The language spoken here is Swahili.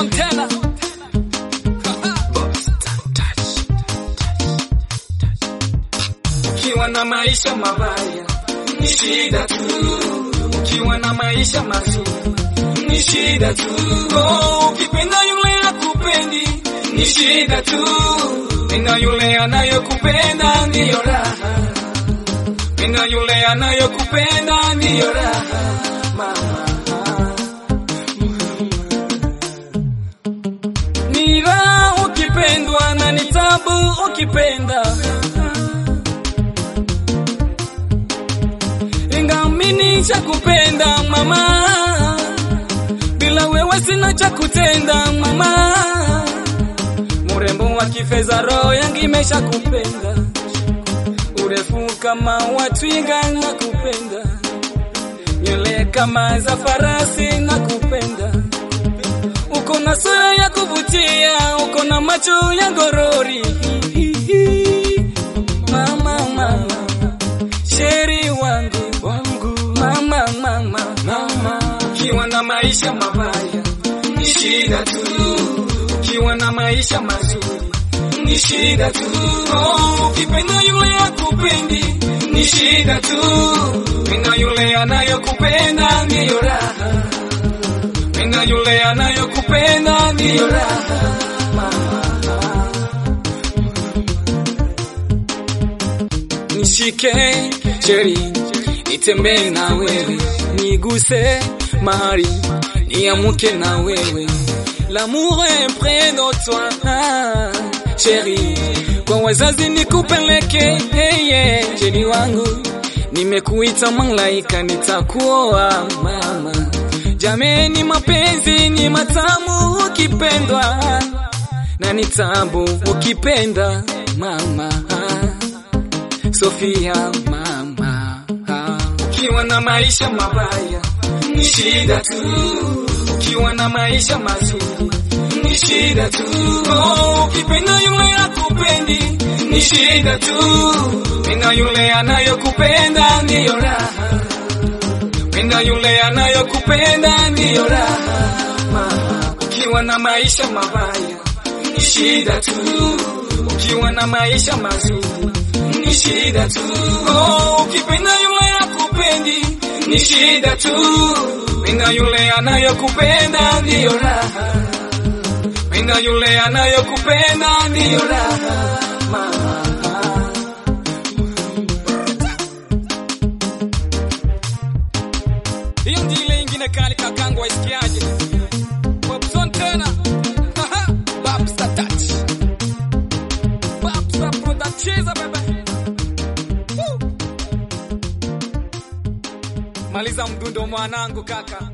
Bobson tena. Ukiwa na maisha mabaya ni shida tu, ukiwa na maisha mazuri ni shida tu. Oh, ukipenda yule akupendi ni shida tu, penda yule anayokupenda ndiyo raha, penda yule anayokupenda ndiyo raha mama. Ni raha ukipendwa na ni tabu ukipenda ingamini cha kupenda mama, bila wewe sina cha kutenda mama. Murembo wa kifeza, roho yangu imesha kupenda, urefu kama wa twiga na kupenda, nywele kama za farasi na kupenda, uko na sura ya kuvutia, uko na macho ya gorori mama, mama sheri wangu wangu mama mama mama, ukiwa na maisha mabaya ni shida tu, ukiwa na maisha mazuri ni shida tu. Oh, ukipenda yule akupendi ni shida tu, penda yule anayokupenda ndiyo raha, penda yule anayokupenda ndiyo raha mama. Nishike sheri, nitembee na wewe, niguse mahali, niamuke na wewe. L'amour est près de toi, ah, sheri, kwa wazazi nikupeleke, hey, yeah, sheri wangu, nimekuita malaika, nitakuoa mama. Jameni, mapenzi ni matamu ukipendwa, na ni tabu ukipenda mama. Sofia mama, ukiwa na maisha mabaya ni shida tu, ukiwa na maisha mazuri ni shida tu. Oh, ukipenda yule akupendi ni shida tu, penda yule anayokupenda ndiyo raha, penda yule anayokupenda ndiyo raha mama. Ukiwa na maisha mabaya ni shida tu, ukiwa na maisha mazuri ni shida tu. Oh, ukipenda yule akupendi ni shida tu, penda yule anayokupenda ndiyo raha, penda yule anayokupenda ndiyo raha mama. Hiyo ndio ile ingine kali kakangu, waisikiaje? Bobson tena Haha, Babsa touch Babsa product cheza bebe Woo. Maliza mdundo mwanangu kaka